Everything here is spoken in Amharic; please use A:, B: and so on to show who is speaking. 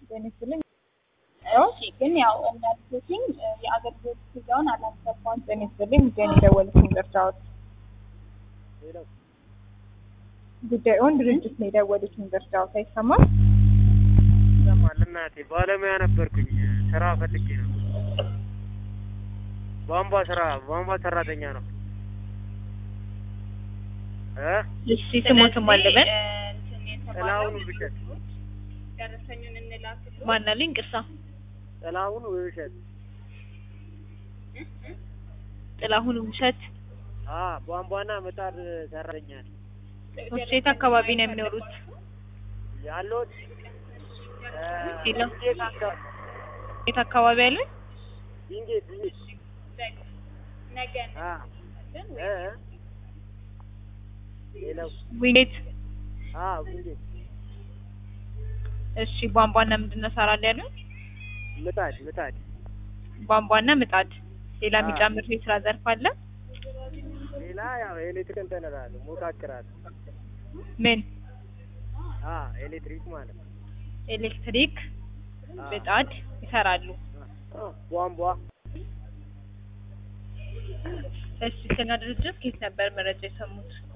A: ጤና ይስጥልኝ። ኦኬ ግን ያው እንዳልኩትኝ የአገልግሎት ክፍያውን አላስገባም። ጤና ይስጥልኝ ጉዳይን የደወሉትን ገርታዎት ጉዳዩን ድርጅት ነው የደወሉትን ገርታዎት አይሰማም?
B: ይሰማል። እናቴ ባለሙያ ነበርኩኝ። ስራ ፈልጌ ነው። ቧንቧ ስራ ቧንቧ ሰራተኛ ነው እ
A: እሺ ስሞትም አለበን
B: ጥላሁን ውብሸት
A: ማናልኝ ቅርሳ
B: ጥላሁን ውብሸት
A: ጥላሁን ውብሸት
B: አ ቧንቧና ምጣድ ሰራተኛ ነኝ
A: ሴት አካባቢ ነው የሚኖሩት?
B: ያለሁት እ
A: ሄሎ።
B: ዊንጌት አካባቢ
A: የት አካባቢ ያለ?
B: ዊንጌት ዊንጌት አ እ ሄሎ
A: ዊኔት
B: አ ዊንጌት
A: እሺ ቧንቧና ምንድን ነው ሰራል ያለ?
B: ምጣድ ምጣድ
A: ቧንቧና ምጣድ። ሌላ
B: አዎ።
A: የሚጨምር የስራ ዘርፍ አለ?
B: ሌላ ያው ኤሌክትሪክ እንትን እላለሁ ሞካክራለሁ
A: ምን?
B: አ ኤሌክትሪክ ማለት ነው
A: ኤሌክትሪክ፣
B: አ
A: ምጣድ ይሰራሉ።
B: አ ቧንቧ
A: እሺ ስለ ድርጅት ከየት ነበር መረጃ የሰሙት?